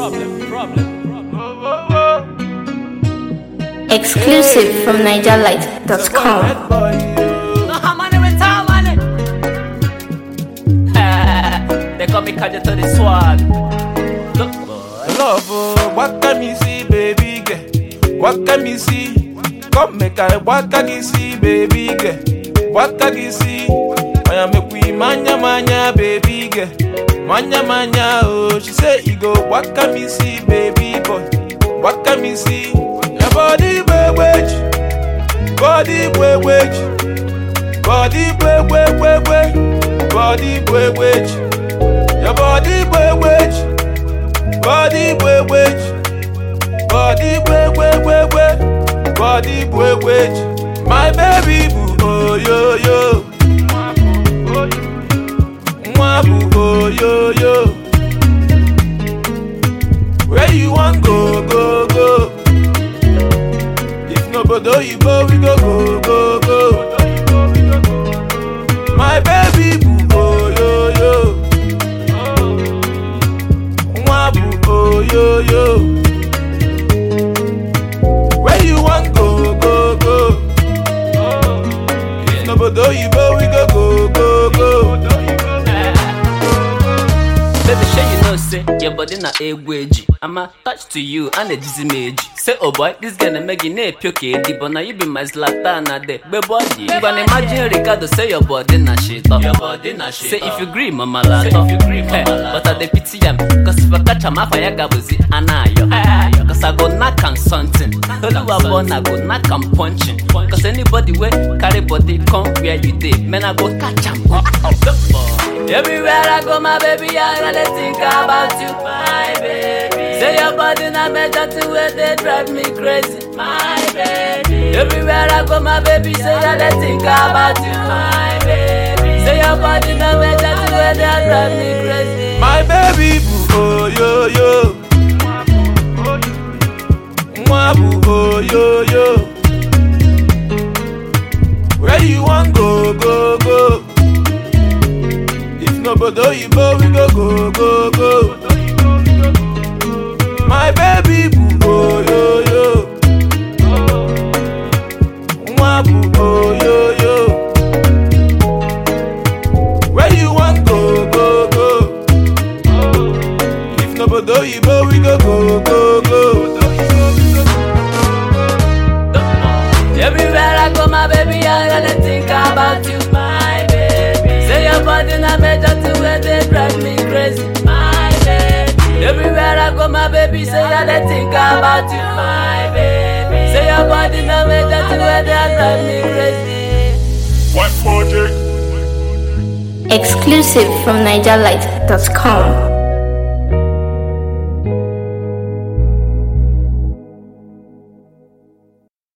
Exclusive from NigerLight.com. They call me Kaja to the swag. Look, boy. Love, oh, what can me see, baby girl? What can me see? Come make I what can you see, baby girl? What can you see? I am a queen, manya manya, baby girl. Manya manya, oh, she say you go. What can me see, baby boy? What can me see? Your body, baby, body, baby, body, baby, baby, body, baby. Your body, baby. Body boy wage, body boy boy boy boy, body boy wage. My baby boo oh yo yo, Mwa boo oh yo yo. Where you want go go go? If nobody you go we go go go go. My baby boo oh yo yo. Mwabu, oh yo yo. Where you want go go go? If nobody you go, we go go go go. Baby, sure you know, say your body na egweji. I'm attached to you and a dizzy mage. Say, oh boy, this gonna make you nape your kid, but now you be my Zlatan at the be body. You can imagine Ricardo say your body na shit up. Your body na shit Say if you agree, mama la Say if you agree, mama But I dey pity am, cause if I catch am, I fire gabuzi anayo. Cause I go knock on something. Oluwa born, I go knock am punching. Cause anybody wey carry body come where you dey, man I go catch am. Everywhere I go, my baby, I gotta think about you, my baby. Say your body na better to where they drive me crazy, my baby. Everywhere I go, my baby, say I gotta think about you, my baby. Say your body na better to where they drive me crazy. My baby boo oh yo yo. Mwabu oh yo yo. Where you want go go go? If nobody you go, we go go go go. My baby boo oh yo yo. Mwabu oh yo yo. Where you want go go go? If nobody you go, we go go go go. Everywhere I go, my baby, I gotta think about you, my baby. Say your body na better to where they drive me crazy, my baby. Everywhere I go, my baby, say I gotta think about you, my baby. Say your body na better to where they drive me crazy. What project? Exclusive from NigerLight.com.